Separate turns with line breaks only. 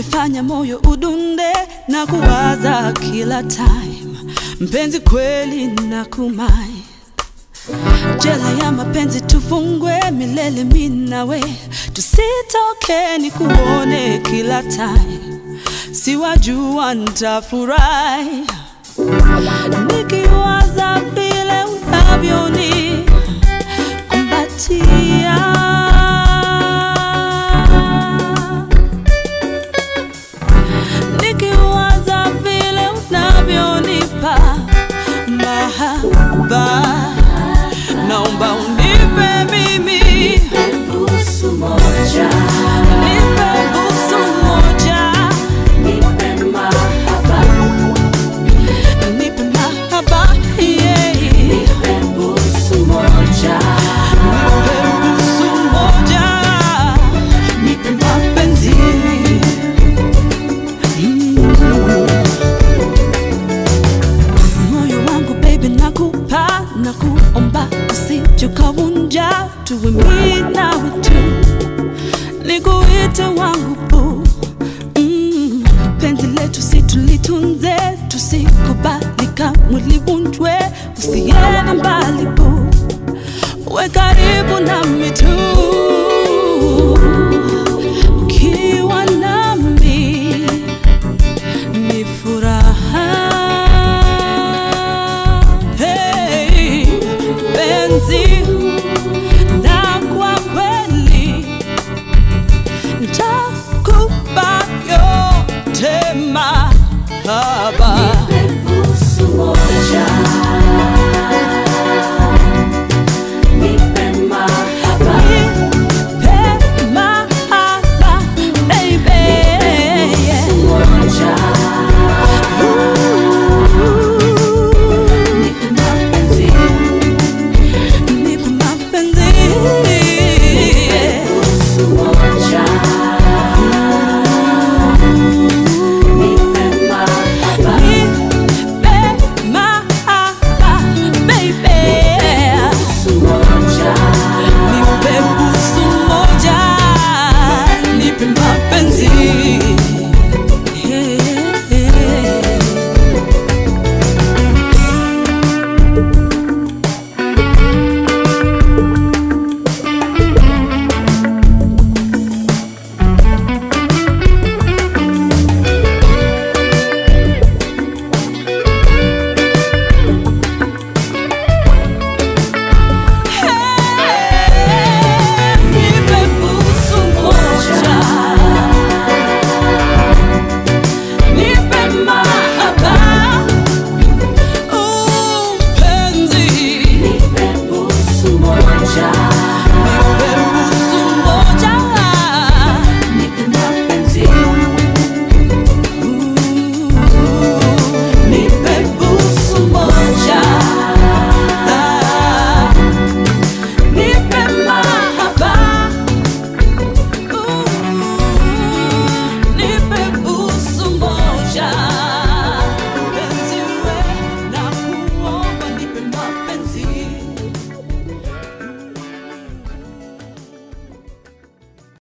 unafanya moyo udunde na kuwaza kila time, mpenzi kweli na kumai jela ya mapenzi tufungwe milele, mimi nawe tusitoke, ni kuone kila time, siwajua nitafurahi nikiwaza vile unavyoni kumbatia nikiwaza vile unavyonipa mahaba, naomba unipe mimi,
Busu moja,
nipe busu moja,
nipe mahaba,
nipe mahaba, yeah.
nipe busu moja,
nipe busu moja, nipe mapenzi moyo wangu baby, nakupa na kuomba usije ukavunja, tuwe mimi nawe tu, nikuite wangu boo. Mm, penzi letu si tulitunze, tusikubali kamwe livunjwe, usiende mbali boo, we karibu nami tu ukiwa nami ni furaha. Hey, penzi na kwa kweli nitakupa yote mahaba,
nipe busu moja,